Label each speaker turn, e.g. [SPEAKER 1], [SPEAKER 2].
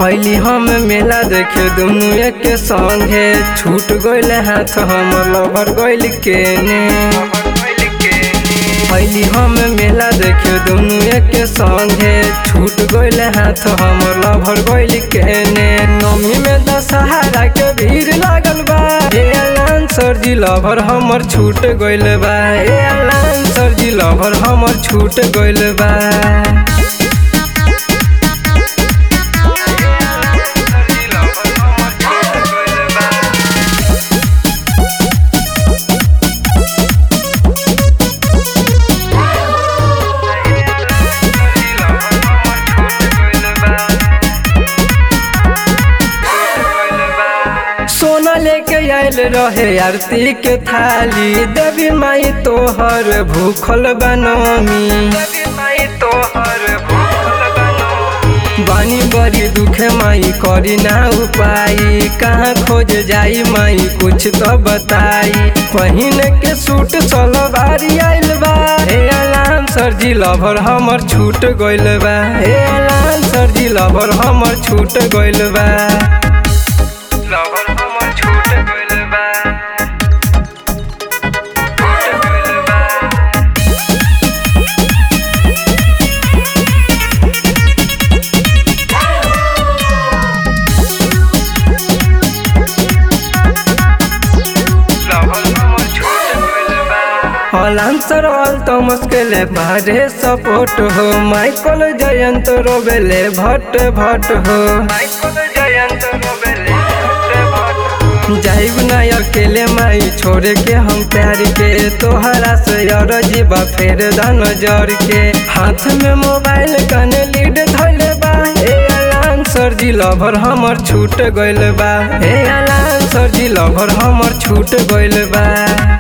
[SPEAKER 1] अली हम मेला देखे दुनू एक संगे छूट गइल हाथ हम लवर गइल केने अली हम मेला देखे दुनू एक संगे छूट गइल हाथ हम लवर गइल केने नमी में दशहरा के भीड़ लागल बा ए अलान सरजी लवर हमर छूट गइल बा ए अलान सरजी लवर हमर छूट गइल बा सोना लेके आयल रहे आरती के थाली देवी माई तोहर भूखल बनमी बानी बड़ी दुखे माई करी ना उपाय कहाँ खोज जाई माई कुछ तो बताई पहिन के सूट सलवारी आइल बा हे अलाम सरजी लभर हमर छूट गइल बा हे अलाम सरजी लभर हमर छूट गइल बा लवर हमर छूट गइल बा छूट गइल बा आंसर ऑल तो मुश्किल बारे सपोर्ट हो माइकल जयंत रोबेले भट्ट भट्ट हो माइकल जयंत रोबेले जाइब ना अकेले माई छोड़ के हम प्यार के तोहरा से और जीवा फेर दान जर के हाथ में मोबाइल कने लीड धइले बा ए अलान सरजी लवर हमर छूट गइल बा ए अलान सरजी लवर हमर छूट गइल बा